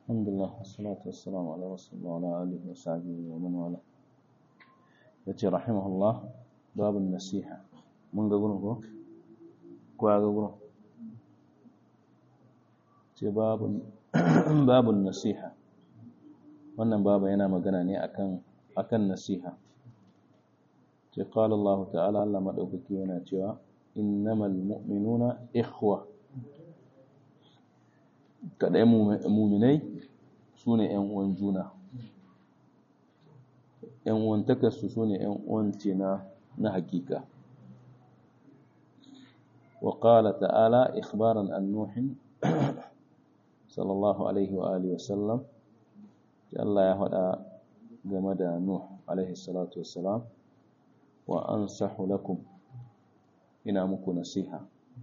الحمد لله والصلاة والسلام على رسول الله وعلى آله وصحبه ومن والاه yace rahimahullah babun nasiha mun ga gurin ko ko ga gurin ce babun babun nasiha wannan baba yana magana ne akan akan nasiha ce qala Allah ta'ala Allah madaukaki yana cewa innamal mu'minuna ikhwa kadai mu'minai sune ƴan uwan juna ‘yan uwantakarsu su ne ‘yan uwance na na hakika. Wa ƙala ta'ala ikhbaran an Nuhin, sallallahu Alaihi wa Alihi wasallam, Allah ya faɗa game da Nuh, Alaihi salatu wasalam, wa an lakum ina muku nasiha.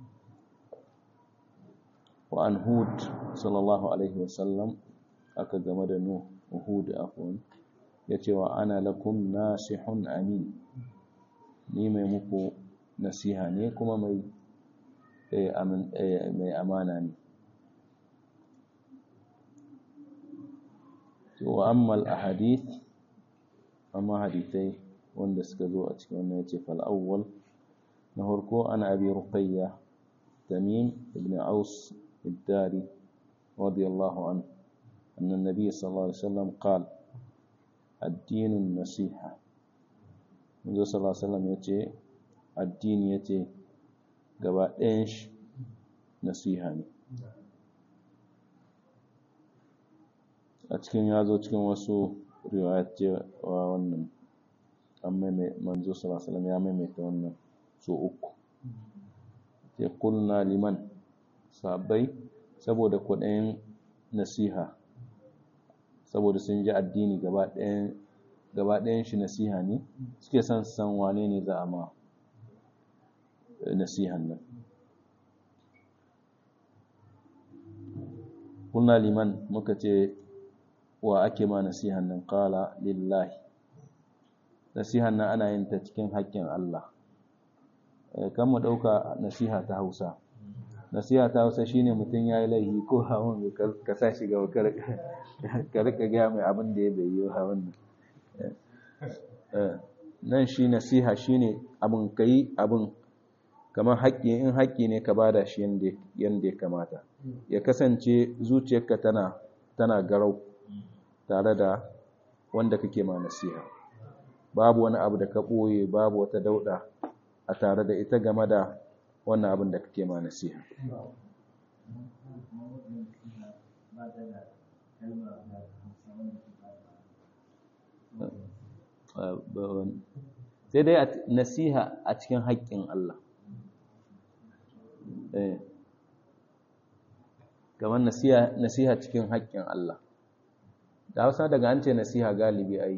Wa an Hud, sallallahu Alaihi wasallam, aka game da Nuh, Hud afon. ya ce wa ana lakum nasihun amin ni mai muku nasiha ne kuma mai mai amana ne wa ammal ahadith amma hadithai wanda suka zo a cikin wannan yace fal awwal na farko ana abi ruqayya tamim ibn aus الداري رضي الله عنه أن النبي صلى الله عليه وسلم قال addinin nasiha manzo sallallahu alaihi wasallam yace addini yace gaba ɗayan shi nasiha ne a cikin yazo cikin wasu riwayat cewa wannan amma manzo sallallahu alaihi wasallam ya maimaita wannan so uku sai kulna liman sabai saboda kuɗin nasiha saboda sun ji addini gaba ɗayan shi nasiha ne suke son san wane ne za a ma nasihan nan kuna liman muka ce wa ake ma nasihan nan kala lillahi nasihan nan ana yin ta cikin haƙƙin Allah kan mu ɗauka nasiha ta hausa nasiha ta hausa shine mutum ya yi laihi ko hawan ka sa shi gaba ka rika gaya mai abin da ya bai yi hawan nan shi nasiha shine abin ka yi abin kamar haƙƙi in haƙƙi ne ka bada shi yadda ya kamata ya kasance zuciyarka tana tana garau tare da wanda kake ma nasiha babu wani abu da ka ɓoye babu wata dauɗa a tare da ita game da wannan abin da kake ma nasiha sai dai nasiha a cikin haƙƙin Allah kamar nasiha cikin haƙƙin Allah da hausa daga an ce nasiha galibi ai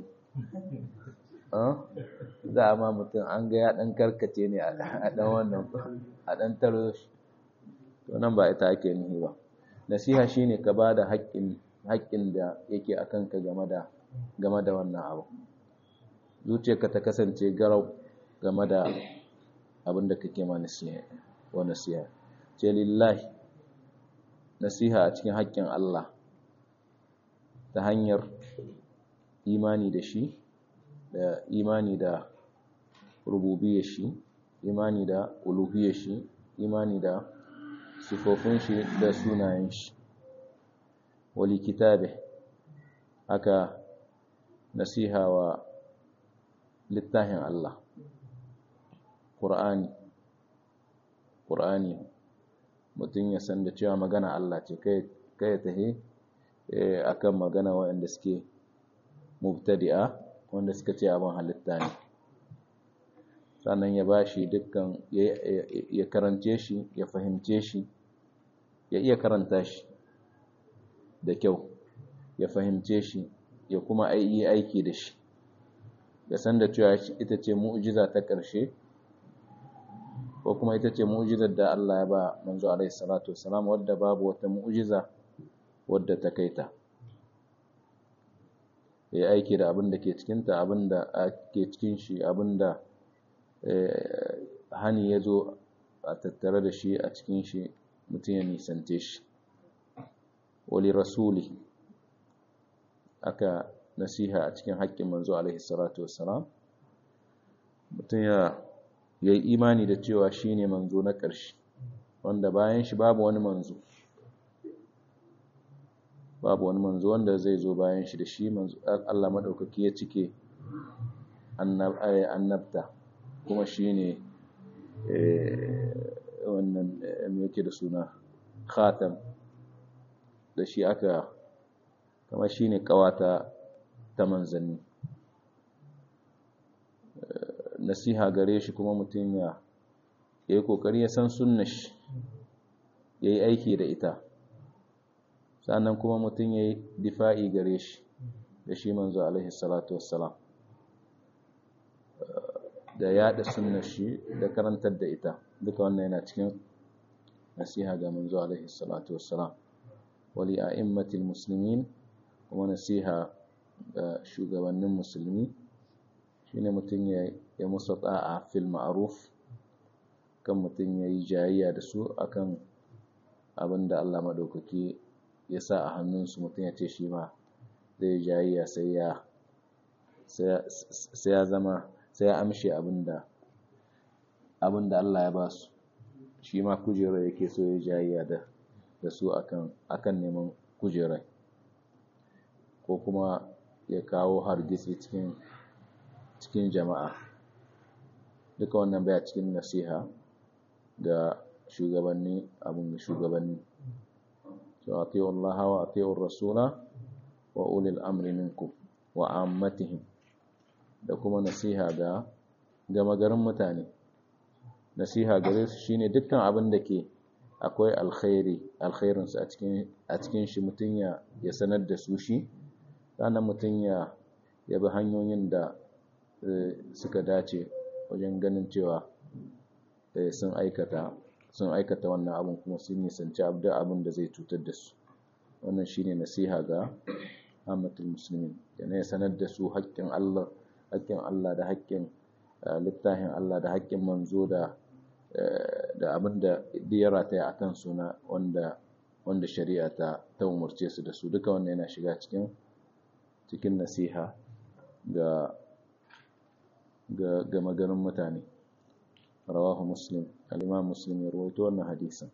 za a ma mutum an ga ya ɗan karkace ne a ɗan wannan a ɗan taro shi to nan ba ita ake nihi ba nasiha shine ka ba da haƙƙin da yake a kanka game da game da wannan abu zuciyarka ta kasance garau game da abin da kake ma nasiha wa nasiha ce lillahi nasiha a cikin haƙƙin Allah ta hanyar imani da shi da imani da rububiyar shi imani da uluhiyar shi imani da sifofin shi da sunayen shi wali kitabe aka nasiha wa littafin Allah Qur'ani Qur'ani mutum ya san da cewa magana Allah ce kai kai tahi akan magana waɗanda suke mubtadi'a wanda suka ce abin halitta ne sannan ya ba shi dukkan ya karance shi ya fahimce shi ya iya karanta shi da kyau ya fahimce shi ya kuma yi aiki da shi ya san da cewa ita ce mu'jiza ta ƙarshe ko kuma ita ce mu'jizar da Allah ya ba manzo alaihi salatu wassalam wadda babu wata mu'jiza wadda ta kaita ya aiki da abin da ke cikinta abin da ke cikin shi abin da hani ya zo a tattare da shi a cikin shi mutum ya nisante shi wali rasuli aka nasiha a cikin haƙƙin manzo alaihi salatu wassalam mutum ya yi imani da cewa shine manzo na ƙarshe wanda bayan shi babu wani manzo babu wani manzo wanda zai zo bayan shi da shi manzo Allah madaukaki ya cike annabta kuma shine wannan me yake da suna khatam da shi aka kama shine kawata ta manzanni nasiha gare shi kuma mutum ya yi kokari ya san sunnar shi ya yi aiki da ita sannan kuma mutum ya yi difa'i gare shi da shi manzo alaihi salatu wassalam da yaɗa sunnar shi da karantar da ita duka wannan yana cikin nasiha ga manzo alaihi salatu wassalam wali a'immatil muslimin kuma nasiha ga shugabannin musulmi shine mutum ya ya musu ta'a fil ma'ruf kan mutum ya yi jayayya da su akan abin da Allah madaukaki ya sa a hannunsu mutum ya ce shi ma zai jayayya sai ya sai ya zama sai ya amshe abinda abinda Allah ya ba su shi ma kujerar yake so ya jayayya da da su akan akan neman kujerar ko kuma ya kawo hargitsi cikin cikin jama'a duka wannan baya cikin nasiha ga shugabanni abin da shugabanni so atiyu Allah wa atiyu rasula wa ulil amri minkum wa ammatihim da kuma nasiha ga gama garin mutane nasiha gare su shine dukkan abin da ke akwai alkhairi alkhairinsu a cikin a cikin shi mutum ya ya sanar da su shi sannan mutum ya ya bi hanyoyin da suka dace wajen ganin cewa sun aikata sun aikata wannan abin kuma sun nisanci abda abin da zai cutar da su wannan shine nasiha ga amatul muslimin yana ya sanar da su haƙƙin Allah haƙƙin Allah da haƙƙin littafin Allah da haƙƙin manzo da da abin da ya rataya a kan suna wanda wanda shari'a ta ta umarce su da su duka wannan yana shiga cikin cikin nasiha ga ga ga maganin mutane rawahu muslim al-imam muslim ya rawaito wannan hadisin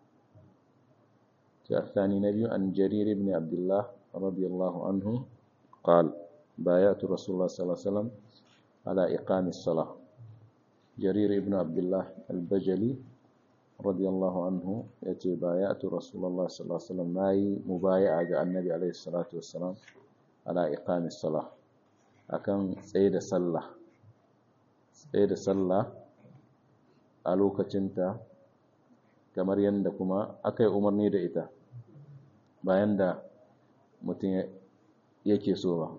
الثاني نبي عن جرير بن عبد الله رضي الله عنه قال بايعت رسول الله صلى الله عليه وسلم على إقام الصلاة جرير بن عبد الله البجلي رضي الله عنه يتي بايعت رسول الله صلى الله عليه وسلم ماي مبايعة النبي عليه الصلاة والسلام على إقام الصلاة أكن سيد صلى سيد صلى a lokacinta kamar yadda kuma aka yi umarni da ita bayan da mutum yake so ba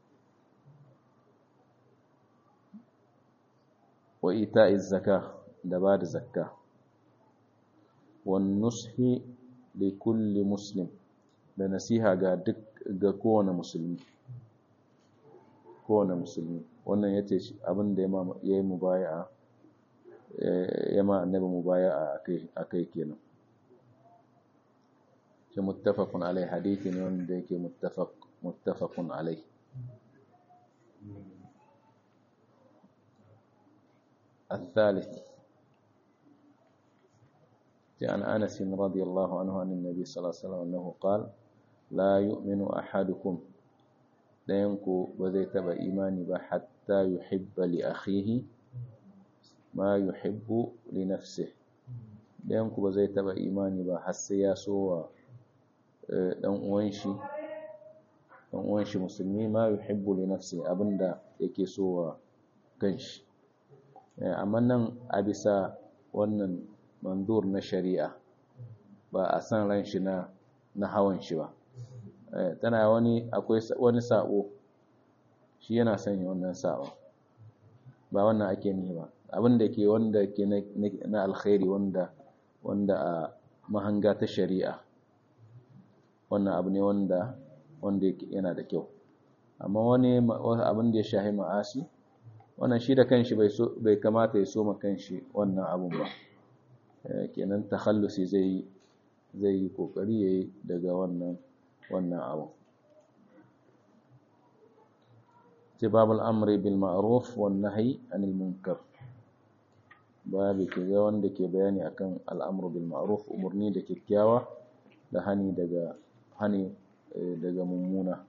wa ita zaka da ba da zakka wan nushi da kulli muslim da nasiha ga duk ga kowane musulmi kowane musulmi wannan ya ce abin da ya yi mubaya'a ya ma annabi mubaya'a akai kenan shi muttafaqun alai hadithi ne wanda yake muttafaq muttafaqun alai الثالث عن أنس رضي الله عنه عن النبي صلى الله عليه وسلم أنه قال لا يؤمن أحدكم لا ينكو بذيت بإيمان حتى يحب لأخيه ما يحب لنفسه لا ينكو بذيت بإيمان حتى يسوى ɗan uwan shi ɗan uwan shi musulmi ma yuhibbu li nafsi abinda yake so wa kanshi amma nan a bisa wannan mandur na shari'a ba a san ran shi na na hawan shi ba tana wani akwai wani sabo shi yana sanya wannan sabo ba wannan ake ni ba abin da ke wanda ke na alkhairi wanda wanda a mahanga ta shari'a wannan abu ne wanda wanda yana da kyau amma wani abin da ya shahi ma'asi wannan shi da kanshi bai so bai kamata ya soma kanshi wannan abun ba kenan takhallusi zai zai yi kokari yayi daga wannan wannan abu ce babul amri bil ma'ruf wan nahyi anil munkar babu ke ga wanda ke bayani akan al'amru bil ma'ruf umurni da kyakkyawa da hani daga hani daga mummuna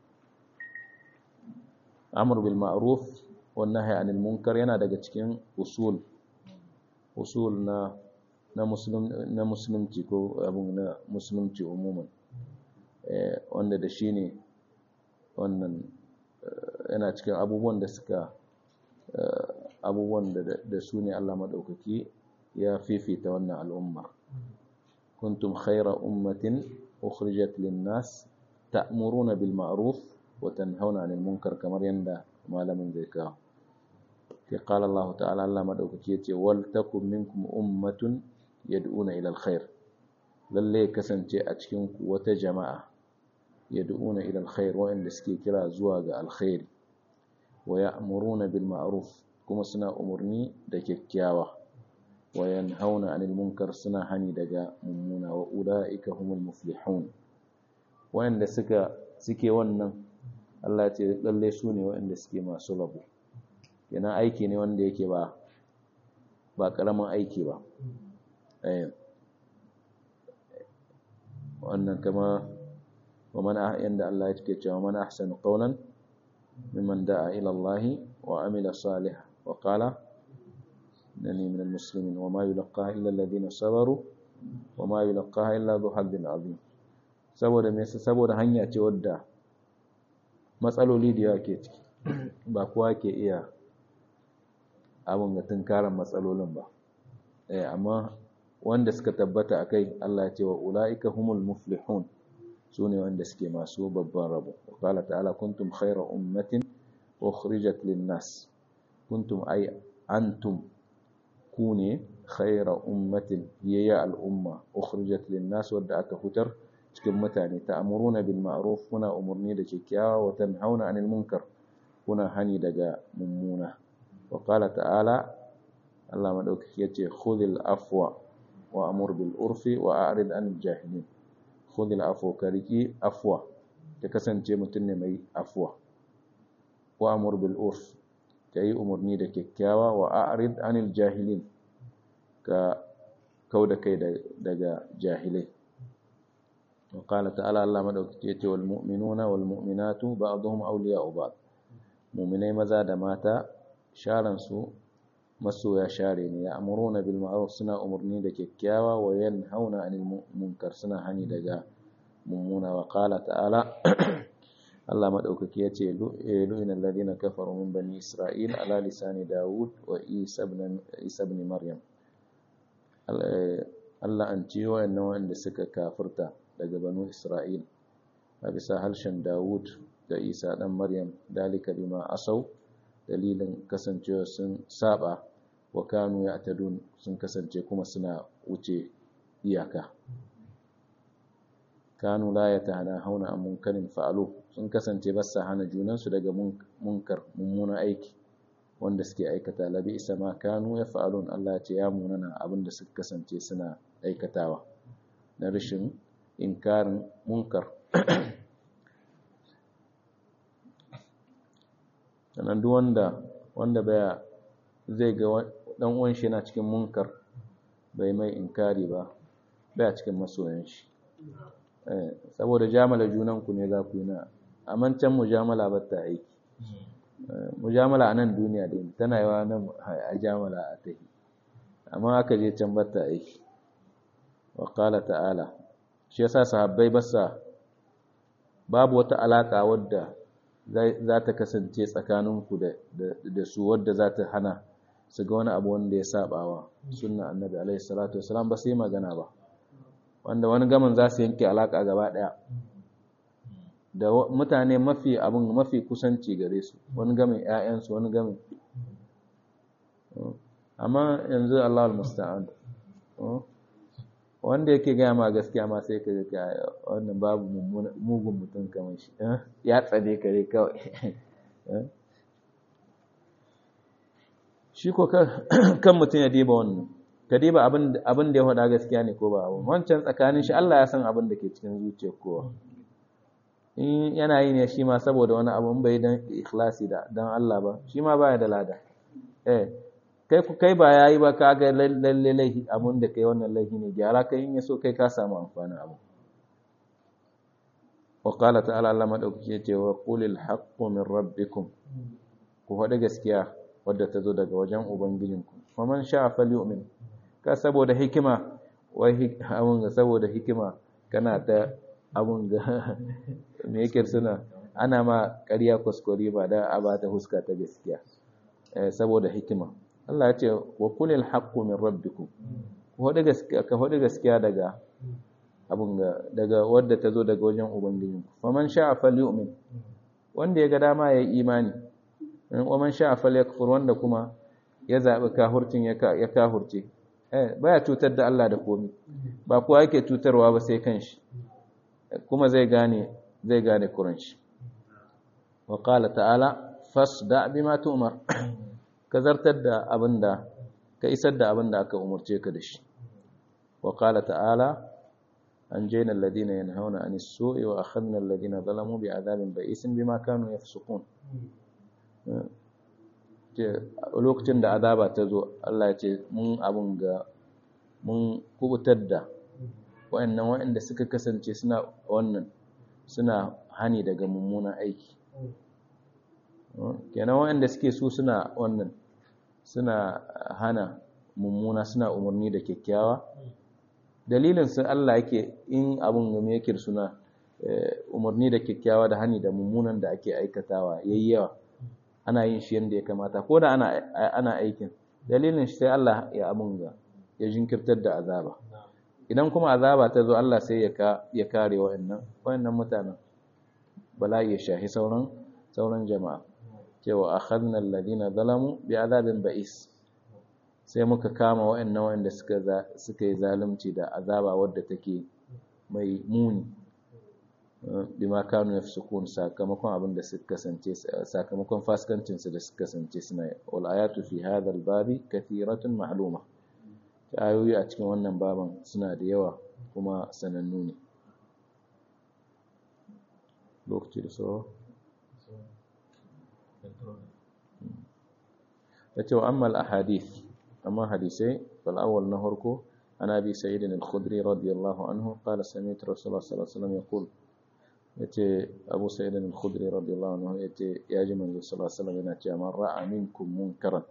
amru bil ma'ruf wan nahyi anil munkar yana daga cikin usul usul na na muslim na musulunci ko abun na musulunci umuman wanda da shine wannan yana cikin abubuwan da suka abubuwan da su ne Allah maɗaukaki ya fifita wannan al'umma kuntum khaira ummatin ukhrijat lin-nas ta'muruna bil ma'ruf wa tanhauna 'anil munkar kamar yanda malamin zai kawo ke qala Allah ta'ala Allah maɗaukaki yace wal takum minkum ummatun yad'una ila al-khair lalle kasance a cikin ku wata jama'a yad'una ila alkhair wa'anda suke kira zuwa ga alkhairi wa ya'muruna bil ma'ruf kuma suna umurni da kyakkyawa wa yanhauna 'anil munkar suna hani daga mummuna wa ulaika humul muflihun wa'anda suka suke wannan Allah ce lalle su ne wa'anda suke masu rabo yana aiki ne wanda yake ba ba karamin aiki ba eh wannan kama ومن عند الله يتكي ومن أحسن قولا ممن دعا إلى الله وعمل صالحا وقال إنني من المسلمين وما يلقاها إلا الذين صبروا وما يلقاها إلا ذو حظ عظيم saboda me saboda hanya ce wadda matsaloli da yawa ke ciki ba kowa ke iya abin ga tunkaran matsalolin ba eh amma wanda suka tabbata akai Allah ya ce wa ulaika humul muflihun su ne wanda suke masu babban rabo qala ta'ala kuntum khayra ummatin ukhrijat lin-nas kuntum ay antum kune khayra ummatin yaya al-umma ukhrijat lin-nas wadda aka fitar cikin mutane ta'muruna bil ma'ruf kuna umurni da kyakkyawa wa tanhauna 'anil munkar kuna hani daga mummuna wa qala ta'ala Allah madaukaki yace khudhil afwa wa amur bil urfi wa a'rid 'anil jahilin khudhil afwa ka riki afwa ta kasance mutum ne mai afwa wa amur bil urf kai umurni da kyakkyawa wa a'rid anil jahilin ka kauda kai daga jahilai wa qala ta'ala Allah madaukake yace wal mu'minuna wal mu'minatu ba'dhum awliya'u ba'd mu'minai maza da mata sharan su masoya share ne ya amuruna bil ma'ruf suna umurni da kyakkyawa wa yanhauna 'anil munkar suna hani daga mummuna wa qala ta'ala Allah madaukaki yace lu'ina alladhina kafaru min bani isra'il ala lisani daud wa isa ibn isa ibn maryam Allah an ci wayannan wanda suka kafirta daga banu isra'il a bisa harshen daud da isa dan maryam dalika bima asau dalilin kasancewa sun saba wa kanu ya tadun sun kasance kuma suna wuce iyaka kanu la ya tahana hauna a munkarin fa'alu sun kasance ba sa hana junansu daga munkar mummunan aiki wanda suke aikata labi isa ma kanu ya fa'alun Allah ce ya munana abinda suka kasance suna aikatawa na rashin inkarin munkar sannan duk wanda wanda baya zai ga dan uwan shi yana cikin munkar bai mai inkari ba baya cikin masoyan shi eh saboda jamala junan ku ne za ku yi na amma can mujamala ba ta aiki mujamala a nan duniya dai tana yawa nan a jamala a tahi amma aka je can ba ta aiki wa qala ta'ala shi yasa sahabbai basa babu wata alaka wadda za ta kasance tsakaninku da su wadda za ta hana su ga wani abu wanda ya sabawa sunna annabi alaihi salatu wasalam ba su yi magana ba wanda wani gaman za su yanke alaka gaba daya da mutane mafi abin mafi kusanci gare su wani gamin ƴaƴansu wani gamin amma yanzu Allah al-musta'an wanda yake gaya ma gaskiya ma sai ka ga wannan babu mugun mutum kamar shi ya tsane kare kawai shi ko kan mutum ya diba wannan ka diba abin da ya faɗa gaskiya ne ko ba abin wancan tsakanin shi Allah ya san abin da ke cikin zuciyar kowa in yana yi ne shi ma saboda wani abu in bai dan ikhlasi da dan Allah ba shi ma baya da lada eh kai ku kai ba yayi ba ka ga lalle laihi abun da kai wannan laihi ne gyara kai in yaso kai ka samu amfanin abu wa qala ta'ala Allah madaukaki yace wa qulil haqqu min rabbikum ku faɗi gaskiya wadda ta zo daga wajen ubangijinku wa man sha'a falyu'min ka saboda hikima wai abun ga saboda hikima kana ta abun ga me yake suna ana ma ƙarya kuskure ba da a ba ta huska ta gaskiya saboda hikima Allah ya ce wa kulil haqqu min rabbikum ku faɗi gaskiya ka faɗi gaskiya daga abun ga daga wadda ta zo daga wajen ubangijinku faman sha'a falyu'min wanda ya ga dama yayi imani wa man sha'a falyakfur wanda kuma ya zabi kahurcin ya ya kahurce eh baya cutar da Allah da komai ba kowa yake cutarwa ba sai kanshi kuma zai gane zai gane kuran shi wa qala ta'ala fasda bima tu'mar ka zartar da abinda ka isar da abinda aka umurce ka da shi wa qala ta'ala أنجينا الذين ينهون عن السوء وأخذنا الذين ظلموا بعذاب بئيس بما كانوا يفسقون lokacin da azaba ta zo Allah ya ce mun abun ga mun kubutar da wayannan wayanda suka kasance suna wannan suna hani daga mummunan aiki kenan wayanda suke su suna wannan suna hana mummuna suna umarni da kyakkyawa dalilin sun Allah yake in abun game yake suna umarni da kyakkyawa da hani da mummunan da ake aikatawa yayi yawa ana yin shi yanda ya kamata ko da ana ana aikin dalilin shi sai Allah ya abun ga ya jinkirtar da azaba idan kuma azaba ta zo Allah sai ya ka ya kare wa'annan wa'annan mutanen bala'i ya shahi sauran sauran jama'a cewa akhadna alladhina zalamu bi azabin ba'is sai muka kama wa'annan wa'anda suka suka yi zalunci da azaba wadda take mai muni bima kanu yafsukun sakamakon abin da suka kasance sakamakon fasikancin su da suka kasance suna wal ayatu fi hadha al babi kathiratun ma'luma ayoyi a cikin wannan baban suna da yawa kuma sanannu ne lokaci da sauro ya ce wa amma al-ahadith amma hadisai fal awwal na harko an abi sa'id al-khudri radiyallahu anhu qala sami'tu rasulullah sallallahu alaihi wasallam yaqul yace abu sa'id al-khudri radiyallahu anhu yace ya ji manzo sallallahu alaihi wasallam yana cewa man ra'a minkum munkaran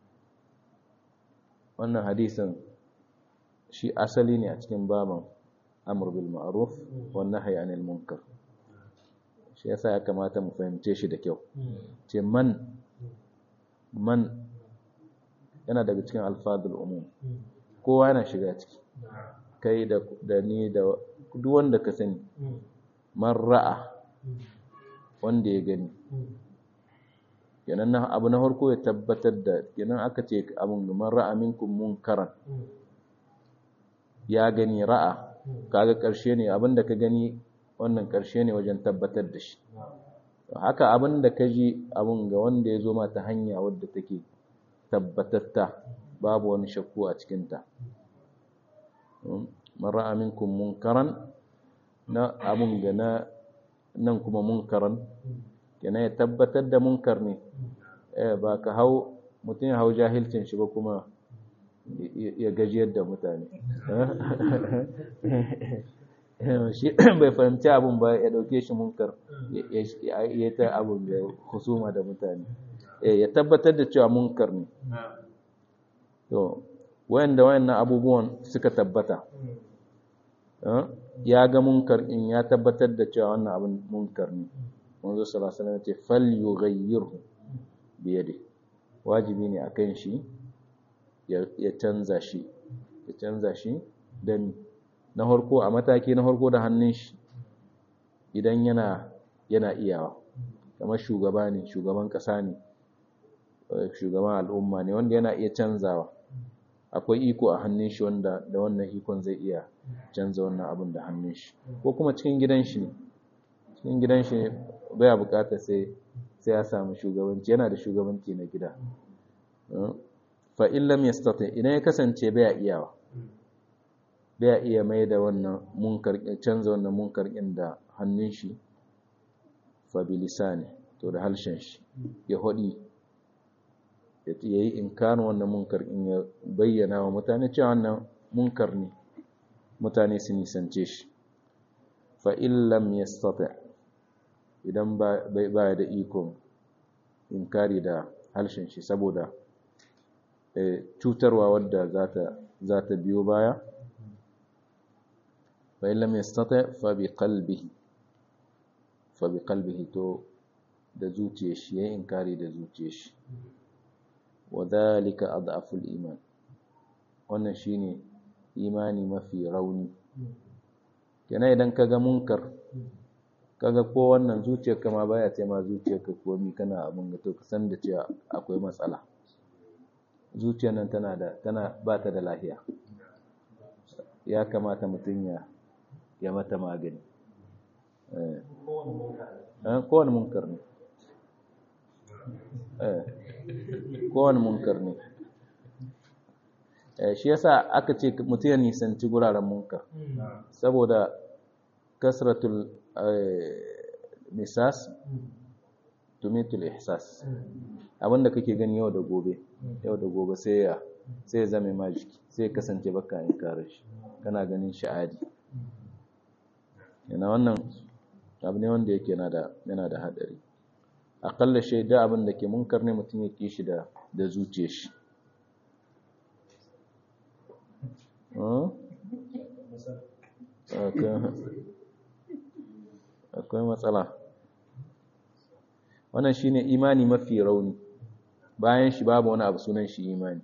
wannan hadisin shi asali ne a cikin baban amr bil ma'ruf wan nahy anil munkar shi yasa ya kamata mu fahimce shi da kyau ce man man yana daga cikin alfadul umum kowa yana shiga ciki kai da da ni da duk wanda ka sani man ra'a wanda ya gani kenan na abu na farko ya tabbatar da kenan aka ce abun man ra'a minkum munkaran ya gani ra'a kaga karshe ne abinda ka gani wannan karshe ne wajen tabbatar da shi haka abinda ka ji abun ga wanda ya zo ma ta hanya wadda take tabbatatta babu wani shakku a cikinta man ra'a minkum munkaran na abun ga na nan kuma munkaran kenan ya tabbatar da munkar ne eh ba ka hau mutum ya hau jahilcin shi ba kuma ya gajiyar da mutane shi bai fahimci abun ba ya dauke shi munkar ya ta abun da husuma da mutane ya tabbatar da cewa munkar ne to wayanda wayannan abubuwan suka tabbata ya ga munkar in ya tabbatar da cewa wannan abin munkar ne manzo sallallahu alaihi wasallam ya ce falyughayyirhu bi yadihi wajibi ne akan shi ya canza shi ya canza shi dan na harko a mataki na harko da hannun shi idan yana yana iyawa kamar shugaba ne shugaban kasa ne shugaban al'umma ne wanda yana iya canzawa akwai iko a hannun shi wanda da wannan ikon zai iya canza wannan abin da hannun shi ko kuma cikin gidan shi ne cikin gidan shi ne baya bukata sai sai ya samu shugabanci yana da shugabanci na gida fa in lam yastati idan ya kasance baya iyawa baya iya mai da wannan munkar canza wannan munkar din da hannun shi fa bilisani to da halshen shi ya hodi ya yi inkarin wannan munkar in ya bayyana wa mutane cewa wannan munkar ne mutane su nisance shi fa illam yastati idan bai baya da ikon inkari da halshen shi saboda cutarwa wadda za ta biyo baya fa illam yastati fa bi qalbihi fa bi qalbihi to da zuciyar shi yayin inkari da zuciyar shi wa dhalika adhaful iman wannan shine imani mafi rauni kenan idan kaga munkar kaga ko wannan zuciyar kama baya ce ma zuciyar ka komi kana abin ga to ka san da cewa akwai matsala zuciyar nan tana da tana ba ta da lafiya ya kamata mutum ya ya mata magani eh kowane munkar ne eh kowane munkar ne shi yasa aka ce mutum ya nisanci guraren munkar saboda kasratul misas tumitul ihsas abinda kake gani yau da gobe yau da gobe sai ya sai ya zame ma jiki sai ya kasance baka in kare shi kana ganin sha'adi yana wannan abu ne wanda yake yana da yana da hadari akalla shaida abin da ke munkar ne mutum ya kishi da da zuciyar shi akwai matsala wannan shine imani mafi rauni bayan shi babu wani abu sunan shi imani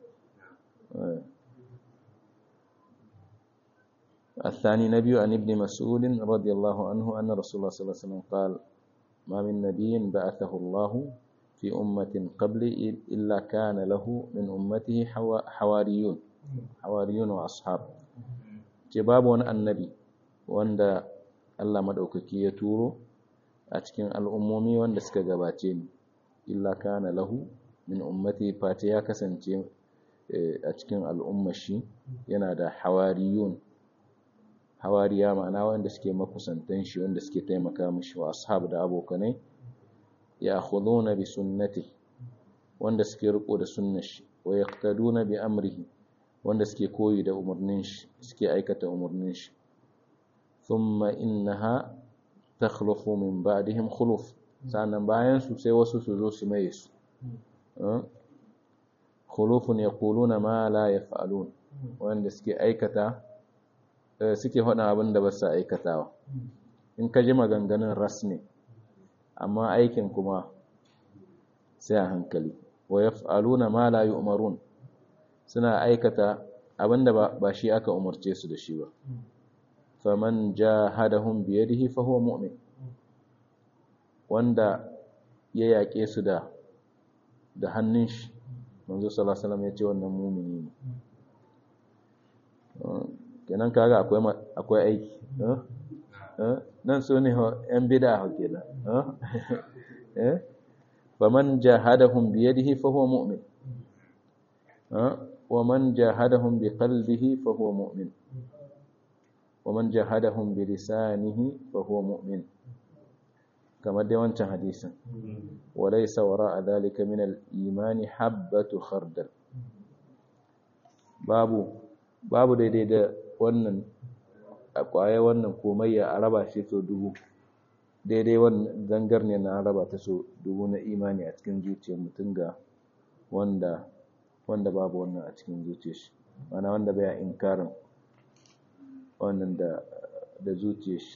الثاني نبي عن ابن مسعود رضي الله عنه أن رسول الله صلى الله عليه وسلم قال ما من نبي بعثه الله في أمة قبل إلا كان له من أمته حواريون حواريون وأصحاب جباب النبي وأن Allah maɗaukaki ya turo a cikin al'ummomi wanda suka gabace ni, illa kana lahu min ummati fata ya kasance a cikin al'ummashi yana da hawariyun. Hawariya ma'ana wanda suke makusantan shi wanda suke taimaka mishi wa ashab da abokanai, ya na bi sunnati wanda suke riko da sunnar shi, wa yaqtaduna bi amrihi wanda suke koyi da umarnin shi, suke aikata umarnin shi. ثم إنها تخلف من بعدهم خلف sannan bayan su sai wasu su zo su mai su khulufun yaquluna ma la yaf'alun wanda suke aikata suke faɗa abin da ba su aikatawa in ka ji maganganun ras ne amma aikin kuma sai a hankali wa yaf'aluna ma la yu'marun suna aikata abin da ba shi aka umarce su da shi ba faman jahadahum biyadihi fa huwa mu'min wanda ya yaƙe su da da hannun shi manzo sallallahu alaihi wasallam ya ce wannan mu'mini ne kenan kaga akwai akwai aiki nan so ne yan bid'a ho kenan eh faman jahadahum biyadihi fa huwa mu'min wa man jahadahum biqalbihi fa huwa mu'min ومن جاهدهم بلسانه فهو مؤمن كما دي وانcan hadisin وليس وراء ذلك من الإيمان حبة خردل babu babu daidai da wannan kwaye wannan komayya a raba shi so dubu daidai wannan zangar ne na raba ta so dubu na imani a cikin zuciyar mutum ga wanda wanda babu wannan a cikin zuciyar shi mana wanda bai inkarin wannan da da zuciyar shi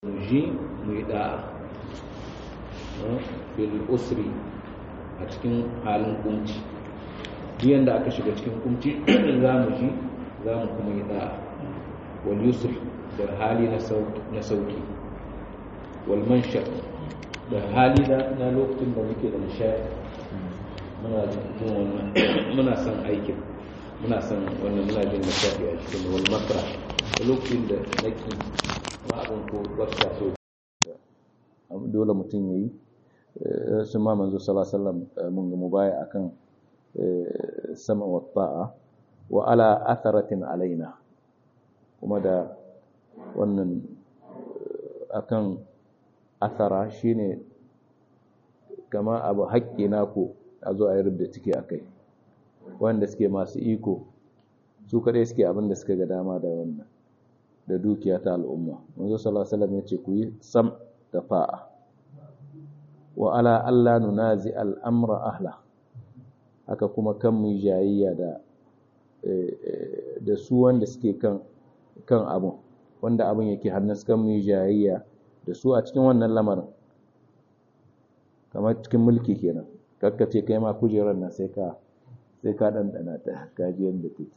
ji mu yi da'a fil usri a cikin halin kunci biyan da aka shiga cikin kunci za mu ji za mu kuma yi da'a wal yusr da hali na sauki wal manshar da hali na lokacin da muke da nishadi muna jin wannan muna son aikin muna son wannan muna jin nishadi a cikin wal makra da lokacin da naki ma abin ko wata so dole mutum ya yi sun ma manzo salasalam mun ga mubaya akan sama wa ta'a wa ala atharatin alaina kuma da wannan akan athara shine kama abu haƙƙi naku a zo a yi rubda ciki a kai wanda suke masu iko su kaɗai suke abin da suka ga dama da wannan da dukiya ta al'umma manzo salasalam ya ce ku yi sam da fa'a wa ala Allah nunazi al'amra ahla haka kuma kan mu jayayya da da su wanda suke kan kan abun wanda abun yake hannun kan mu jayayya da su a cikin wannan lamarin kamar cikin mulki kenan kakkace kai ma kujerar nan sai ka sai ka dandana ta kaji yanda take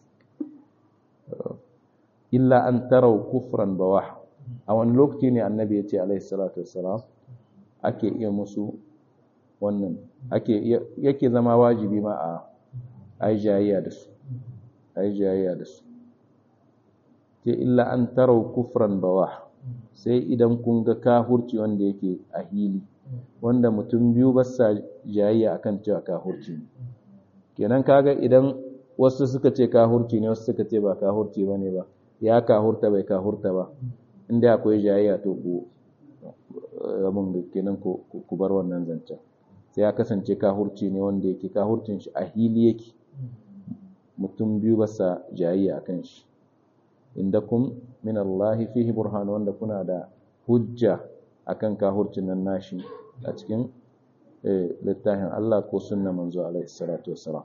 illa an tarau kufran bawah a wani lokaci ne annabi ya ce alaihi salatu wassalam ake iya musu wannan ake yake zama wajibi ma a ai jayayya da su ai jayayya da su ce illa an tarau kufran bawah sai idan kun ga kahurci wanda yake a hili wanda mutum biyu ba sa jayayya akan cewa kahurci ne kenan kaga idan wasu suka ce kahurci ne wasu suka ce ba kahurci bane ba ya kahurta bai kahurta ba inda akwai jayayya to ku abin da kenan ku bar wannan zancen sai ya kasance kahurci ne wanda yake kahurcin shi a hili yake mutum biyu ba sa jayayya akan shi inda kun min Allah fihi burhan wanda kuna da hujja akan kahurcin nan nashi a cikin littafin Allah ko sunna manzo alaihi salatu wassalam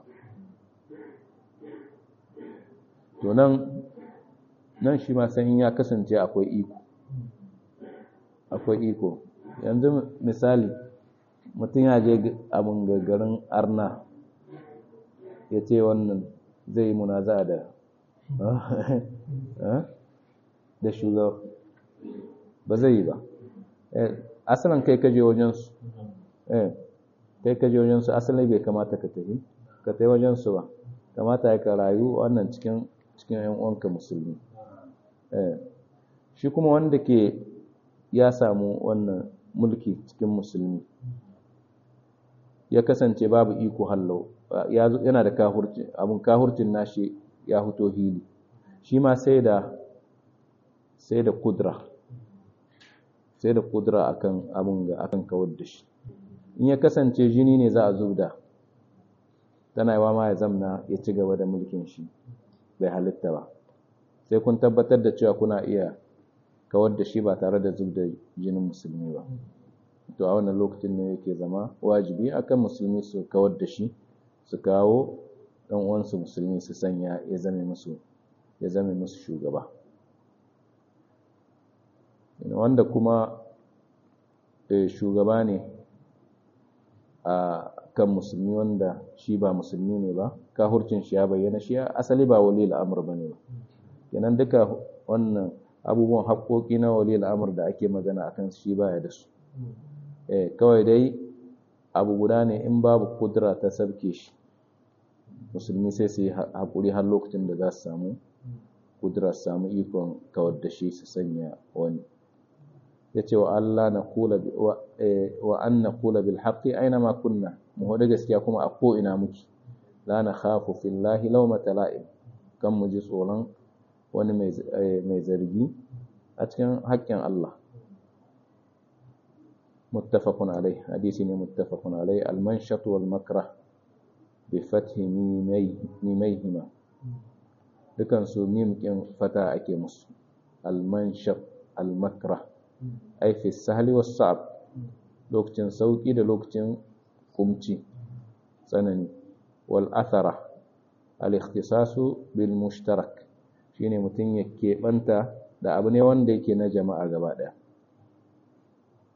to nan nan shi ma san ya kasance akwai iko akwai iko yanzu misali mutum ya je abin gagarin arna ya ce wannan zai munaza da da shugaba ba zai yi ba asalin kai kaje wajensu kai kaje wajensu asalin bai kamata ka tafi ka tafi wajensu ba kamata ya ka rayu wannan cikin cikin yan uwanka musulmi shi kuma wanda ke ya samu wannan mulki cikin musulmi ya kasance babu iko hallau yana da kahurci abun kahurcin nashi ya huto hili shi ma sai da sai da kudra sai da kudra akan abun ga akan kawar da shi in ya kasance jini ne za a zubda tana yawa ma ya zamna ya ci gaba da mulkin shi bai halitta ba sai kun tabbatar da cewa kuna iya kawar da shi ba tare da zub da jinin musulmi ba to a wannan lokacin ne yake zama wajibi akan musulmi su kawar da shi su kawo ɗan uwansu musulmi su sanya ya zame musu ya zame musu shugaba wanda kuma shugaba ne a kan musulmi wanda shi ba musulmi ne ba kahurcin shi ya bayyana shi asali ba wali al'amur ba ne ba kenan duka wannan abubuwan haƙoƙi na wali al'amur da ake magana a kan shi baya da su kawai dai abu guda ne in babu kudura ta sabke shi musulmi sai su yi haƙuri har lokacin da za su samu kudura su samu ikon kawar da shi su sanya wani ya ce wa Allah na kula wa an na kula bil haƙi aina ma kunna mu hudu gaskiya kuma a ko'ina muke la na khafu fillahi laumata la'im kan mu ji tsoron wani mai zargi a cikin haƙƙin Allah muttafaqun alai hadisi ne muttafaqun alai al-manshat wal makrah bi fathi mimayhima dukan su mim kin fata ake musu al-manshat al-makrah ai fi sahli was sa'ab lokacin sauki da lokacin kumci tsanani wal athara al-ikhtisasu bil mushtarak shine mutum ya keɓanta da abu ne wanda yake na jama'a gaba ɗaya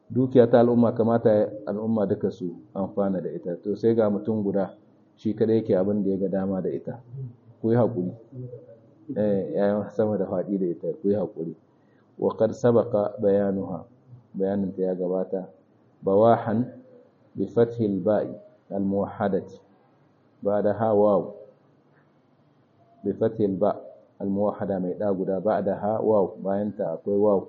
dukiya ta al'umma kamata al'umma duka su amfana da ita to sai ga mutum guda shi kada yake abin da ya ga dama da ita ku yi haƙuri eh yayin sama da faɗi da ita ku yi haƙuri wa qad sabaqa bayanuha bayanin ta ya gabata bawahan bi fathi al-ba'i al-muwahhadati ba'daha waw bi fathi al-ba' al-muwahhada mai da guda ba'daha waw bayan ta akwai waw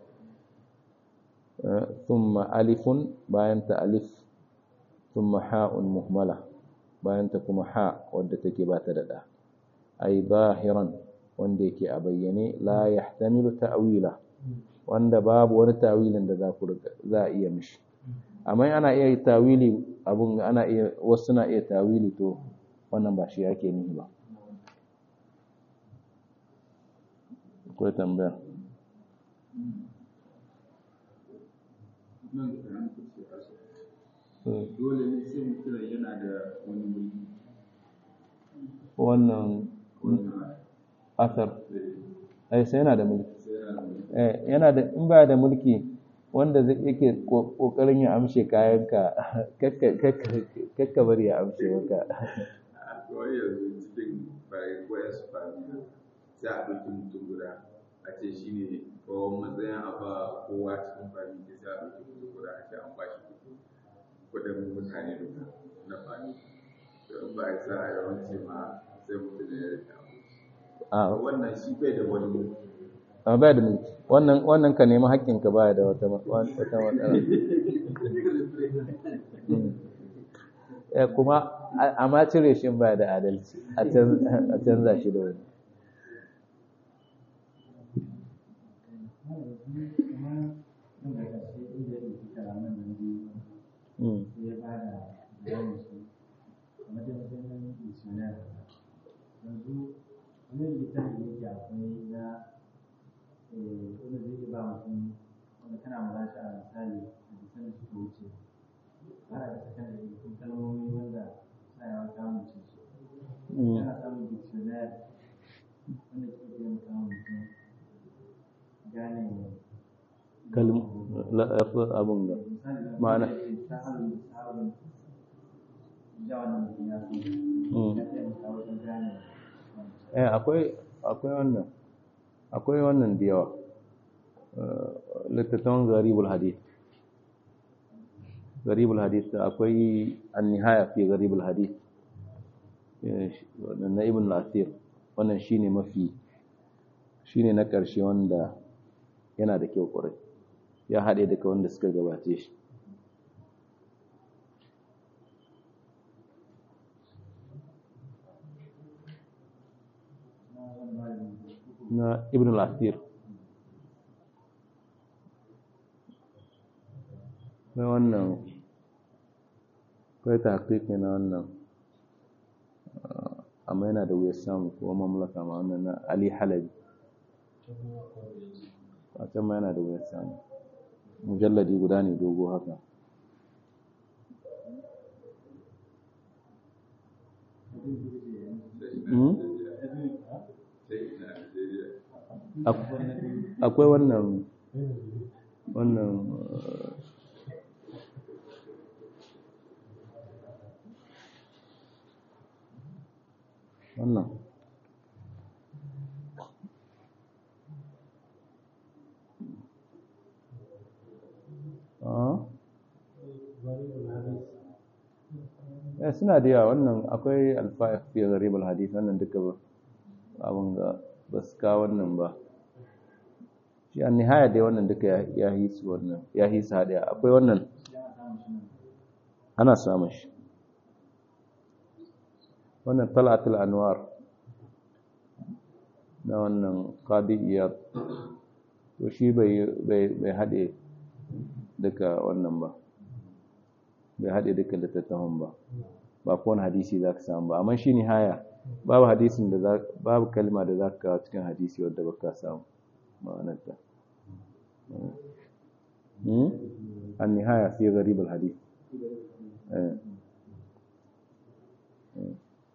thumma alifun bayan ta alif thumma ha'un muhmala bayan ta kuma ha wadda take ba ta da da ay zahiran wanda yake a bayyane la yahtamilu ta'wila wanda babu wani tawilin da za ku za a iya mishi amma ana iya tawili abun ana iya wasu na iya tawili to wannan ba shi yake nihi ba akwai tambaya dole ne sai mutum yana da wani mulki wannan asar ai sai yana da mulki eh yana da in ba da mulki wanda zai yake kokarin ya amshe kayanka kakka bari ya amshe maka a kawai yanzu cikin bayan koyar su fami sai a ɗauki mutum guda a ce shi ne kawai matsayin a ba kowa cikin fami da sai a ɗauki mutum guda a ce an ba shi kuɗin mutane duka na fami in ba a sa a yawanci ma sai mutum ya rika a wannan shi bai da wani mulki a baya da mulki wannan wannan ka nemi haƙƙinka baya da wata wata matsala eh kuma amma cire shi baya da adalci a canza shi da wani Mm. yanzu wani littafi da yake akwai na wanda zai iya ba mutum wanda kana muraja a misali a bisan da suka wuce har a bisa kan da kun kalmomi wanda sa yawa samun ce su kana samun dictionary wanda ke taimaka wa mutum gane kalm abun da misali da Ma'ana. sahalin sahalin ja wannan mutum ya san Mm. ya taimaka wajen gane eh akwai akwai wannan akwai wannan da yawa Eh, littattafan garibul hadith garibul hadith akwai an-nihaya fi garibul hadith Eh, shi- wannan na ibn al-asir wannan shine mafi shine na ƙarshe wanda yana da kyau ƙwarai ya haɗe daga wanda suka gabace shi na ibn al-asir na wannan kai ta haƙiƙi na wannan ah, amma yana da wuyar samu kuma mamlaka ma wannan na ali halabi a can ma yana da wuyar samu mujalladi guda ne dogo haka Hmm? Ak- akwai wannan wannan uh, wannan ah eh suna da yawa wannan akwai alfa'iq fi gharib alhadith wannan duka ba abun ga basu ka wannan ba shi an nihaya dai wannan duka ya- ya hisu wannan ya hisu hadiya akwai wannan ana samun shi wannan talatul anwar na wannan qadi iyad to shi bai bai bai hade duka wannan ba bai haɗe duka littattafan ba ba kowane hadisi za ka samu ba amma shi nihaya babu hadisin da za babu kalma da za ka kawo cikin hadisi wadda ba ka samu ma'anarta Hmm? an nihaya fi gharib al hadith eh eh.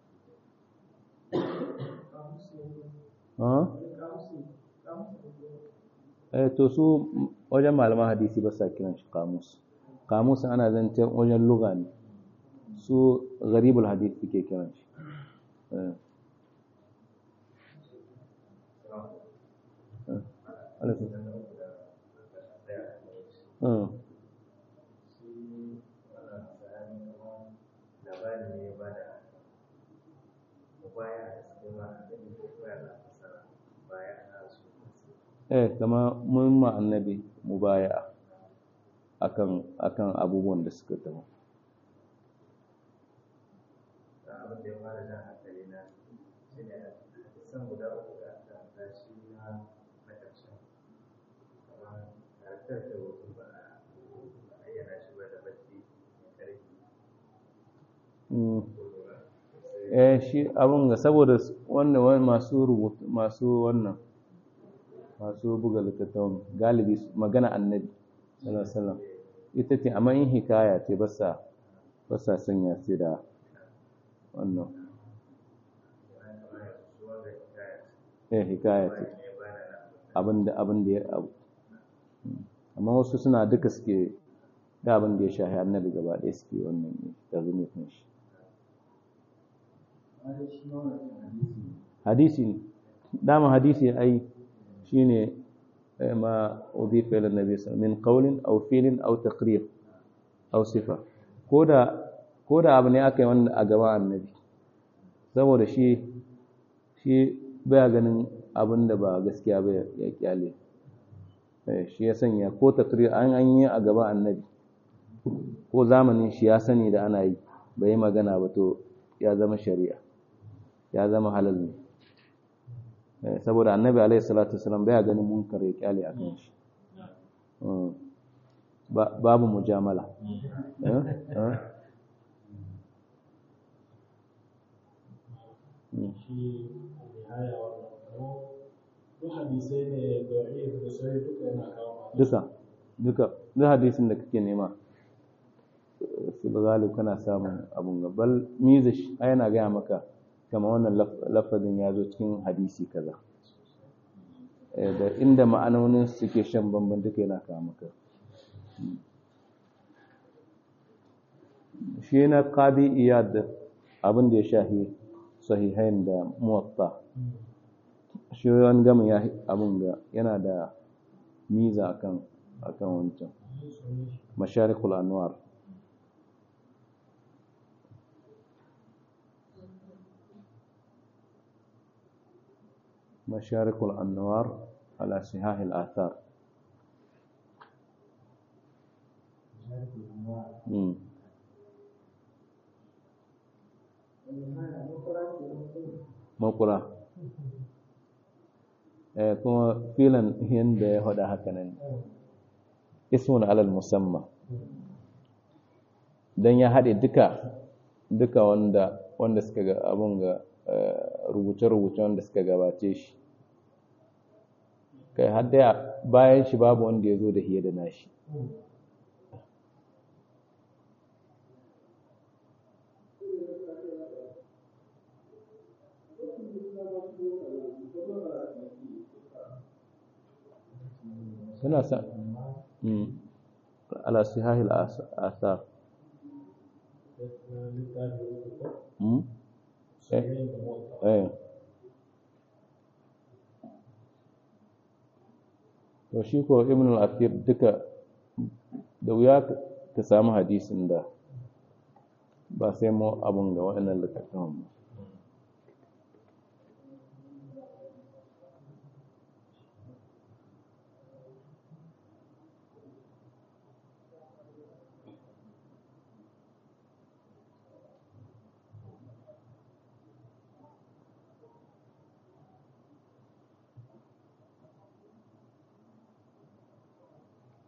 Ah? eh to su wajen malaman hadisi ba sa kiran shi kamus kamusin ana zancen wajen luga ne su gharibul hadith suke kiran shi Eh. Eh. Alaikum. Eh. eh kama mun ma annabi mubaya'a akan akan abubuwan da suka taho Mm. eh shi abun ga saboda wannan wani masu rubutu masu wannan masu buga littattafan galibi su- magana annabi sallallahu alaihi wasallam ita ce amma in hikaya ce ba sa ba sa sanya ce da wannan eh hikaya ce abinda abinda ya abu Mm. amma wasu suna duka suke da abin da ya shahi annabi gaba ɗaya suke wannan tazumi kan shi Wani shi ma wannan hadisi ne. hadisi ne dama hadisi ai shine eh, ma udifa ila nabi sallallahu min qawlin aw fi'lin aw taqrir aw sifa koda koda abu ne aka yi wanda a gaban annabi saboda shi shi baya ganin abin da ba gaskiya ba ya- ya kyale Eh, shi ya sanya ko taqrir an an yi a gaban annabi ko zamanin shi ya sani da ana yi bai yi magana ba to ya zama shari'a ya zama halal ne Eh, saboda annabi alaihi salatu wasalam baya ganin munkar ya kyale a kan shi Mm. Ba- babu mujamala Eh? Eh? Mm. shi nihaya wannan kamo duk hadisai ne da'if da sai duka yana kawo ma duka duka duk hadisin da kake nema eh, fil ghalib kana samun abun ga bal mizish ai yana gaya maka kama wannan laf- lafazin ya zo cikin hadisi kaza Eh, da inda ma'anonin suke shan bamban duka yana kawo maka Mm. shi na qadi iyad abin da ya shahi sahihain da muwatta shi wani gama ya abin ga yana da miza akan akan wancan masharikul anwar masharikul anwar ala sihahil athar mm. makura eh kuma filan yanda ya faɗa haka nan ismun alal musamma dan ya haɗe duka duka wanda wanda suka ga abun ga rubuce-rubuce wanda suka gabace shi kai har da bayan shi babu wanda ya zo da hiye da nashi suna sa mm. ala sihahil as- asar littafi uku ko mm? eh sahihin da muwatta eh to shi ko ibn al-athir duka da wuya ka- ka samu hadisin da ba sai mu abun ga waɗannan littattafan ba